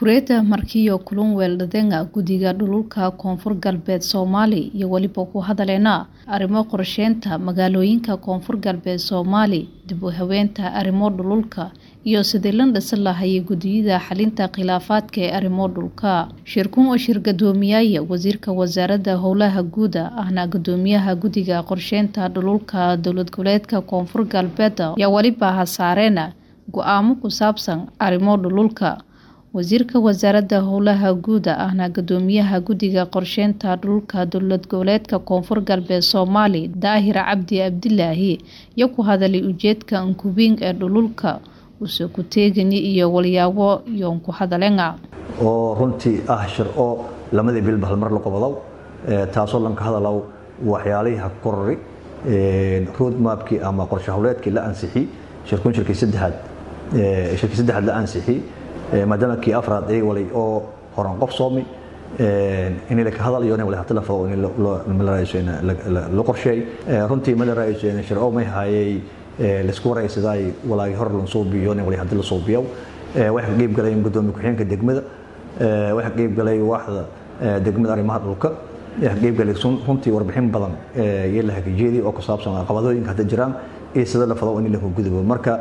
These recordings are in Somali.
Kureeta markiyo kulan weeldadenga guddiga dhululka koonfur galbeed Soomaali iyo weliba ku hadaleena arrimo qorsheynta magaalooyinka koonfur galbeed Soomaali dib u habeynta arrimo dhululka iyo sidii la dhisi lahaayay guddiyada xalinta khilaafaadka ee arrimo dhulka shirkun oo shir gudoomiyaya wasiirka wasaaradda howlaha guuda ahna gudoomiyaha guddiga qorsheynta dhululka dowlad goboleedka koonfur galbeed ayaa weliba hasaareena go-aamo ku saabsan arrimo dhululka wasiirka wasaaradda howlaha guuda ahna gudoomiyaha guddiga qorsheynta dhululka dowlad goboleedka koonfur galbeed soomaali daahir cabdi abdilaahi iyo ku hadalay ujeedka ankubiin ee dhululka use ku teegani iyo walyaabo yoon ku hadalenga oo runtii ah shir oo lamadii bilba hal mar la qobodow taasoo lanka hadalow waxyaalihii ha korori roadmapkii ama qorshe howleedkii la ansixiyey shirkun shirkii saddexaad shirkii saddexaad la ansixiyey maadaama kii afraad ay walay oo horan qof soomi in la ka hadal iyo wali hata la fado in la raayso in la qorsheey runtii ma la raayso in shir oo may hayay laisku waraysaday walaagi hor lan soo biyo in wali hada la soo biyo waxa ka qayb galay gudoomiye ku-xigeenka degmada waxa ka qayb galay waaxda degmada arrimaha dhulka waxa ka qayb galay runtii warbixin badan iyo la hagaajiyay oo ku saabsan caqabadooyinka hadda jiraan iyo sida la fado in la gudubo marka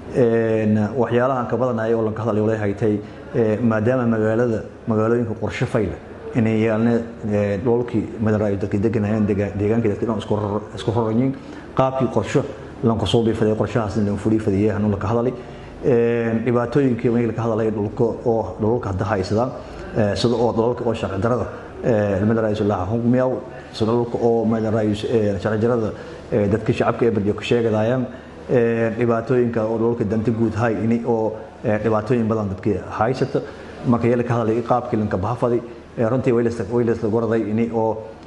waxyaalahan ka badanaya oo lanka hadlayo leeyahay tay maadaama magaalada magaalooyinka qorshe fayla inay yeelne dhoolkii madaraayo dadka deganayaan deegaankii dadka dhan isku roranyiin qaabkii qorsho lanka soo biifaday qorshahaas lan fulii fadiyay hanu laka hadalay dhibaatooyinkii markii laka hadalay dhulka oo dhulka hadda haysadaan sida oo dhulka oo sharci darada madaraayo laha hungmiyaw sida dhulka oo madaraayo sharci darada dadka shacabka ee barjo ku sheegadayaan dhibaatooyinka oo dhulka danta guud hay in oo dhibaatooyin badan dadka haysata marka yeel ka hadalay qaabkii lanka bahafadi runtii waylasla waylasla goraday in oo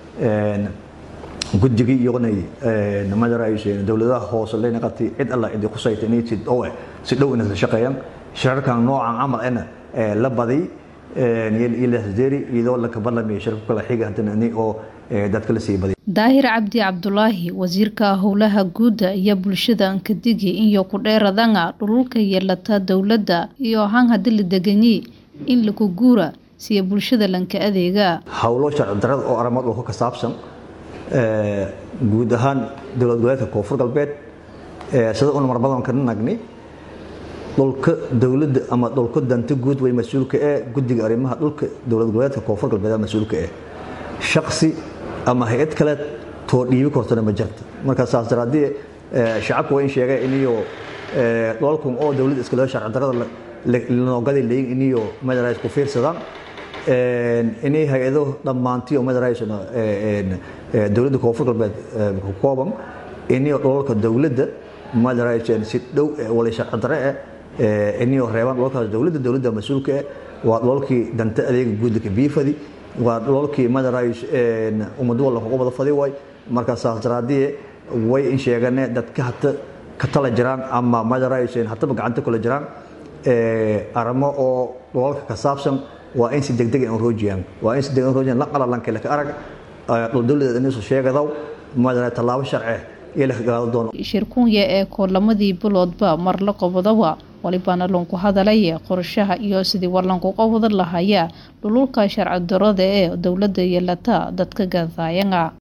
guddigii iyoonay madaraayo dowladaha hoose leena qabtay cid alla cid ku saytay inay si dhow si dhow inay shaqeeyaan shirarkan noocan camal ana la badi ila haderi iyadoo la kabalamiyo shirka kala xiga hadana in oo dadka la sii badi daahir cabdi cabdulaahi wasiirka howlaha guuda iyo bulshada ankadigi iyo ku dheeradanga dhululka yeelata dowladda iyo han hadii la deganyi in laku guura siya bulshada lanka adeega howlo sharci darada oo arrimo dhulka ka saabsan guud ahaan dowlad goboleedka koonfur galbeed sida una mar badan kana nagni dhulka dowladda ama dhulka danta guud way mas-uulka ee guddiga arrimaha dhulka dowlad goboleedka koonfur galbeed mas-uulka ee shaqsi ama hay-ad kale too dhiibi kartona ma jirta marka saas daraadii shacabka waa in sheegay iniyo dhoolkan oo dowladda iskale sharci darada lanoogada leeyin iniyo madarays ku fiirsadaan inay hay-ado dhammaantii oo madaraysna dowladda koonfur galbeed ku kooban iniyo dhoolka dowladda madarays si dhow wala sharci dare eh iniyo reebaan dhoolkaas dowladda dowladda mas-uulka eh waa dhoolkii danta adeega guudka biifadi waa dhoolkii madarays ummad walla ugu wada fadi way marka saas daraadii way in sheegane dadka hata ka tala jiraan ama madarays hataba gacanta kula jiraan arrimo oo dhoolka ka saabsan waa in si degdeg aan roojiyaan waa in si degdeg roojiyaan la qalalanka la ka arag dhul dowladeed inuu sheegadaw madara tallaabo sharci iyo la gaado doono shirkunya ee koolamadii biloodba mar la qobodaba walibana lanku hadalaya qorshaha iyo sidii war lanku qobod lahaya dhululka sharci darada ee dowladda yeelata dadka gadayanga